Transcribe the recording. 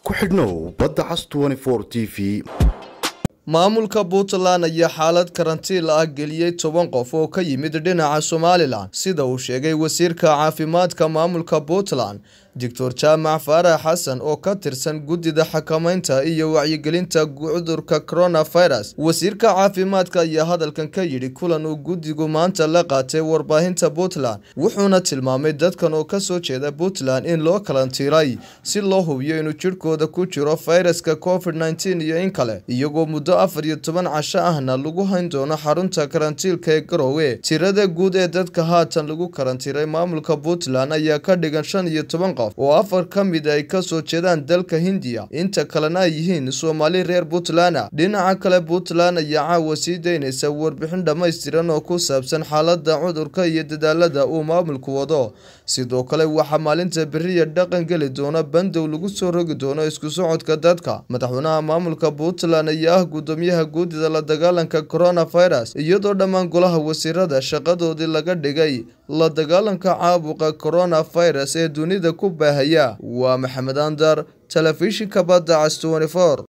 ku xidhnow badda cas t v maamulka puntland ayaa xaalad karantiil ah geliyey toban qof oo ka yimid dhinaca somalilan sida uu sheegay wasiirka caafimaadka maamulka puntland doctor jaamac faarax xasan oo ka tirsan guddida xakameynta iyo wacyigelinta cudurka coronavirus wasiirka caafimaadka ayaa hadalkan ka yidhi kulan uu guddigu maanta la qaatay warbaahinta puntland wuxuuna tilmaamay dadkan oo kasoo jeeda puntland in loo kalantiiray si loo hubiyo inuu jidhkooda ku jiro fayraska covid nneteen iyo in kale iyagoo muddo afar iyo toban casho ahna lagu hayn doono xarunta karantiilka ee garowe tirada guud ee dadka haatan lagu karantiiray maamulka puntland ayaa ka dhigan shan iyo toban qof oo afar ka mid ay kasoo jeedaan dalka hindiya inta kalena ay yihiin soomaali reer puntland dhinaca kale puntland ayaa caawa sii daynaysa warbixin dhammaystiran oo ku saabsan xaalada cudurka iyo dadaalada uu maamulku wado sidoo kale waxaa maalinta beriya dhaqan geli doona bandow lagu soo rogi doono isku socodka dadka madaxweynaha maamulka puntland ayaa ah gudoomiyaha guudida la dagaalanka coronavirus iyadoo dhammaan golaha wasiirada shaqadoodii laga dhigay la dagaalanka caabuqa coronavirus ee dunida ku baahaya waa maxamed andar telefishinka badda cas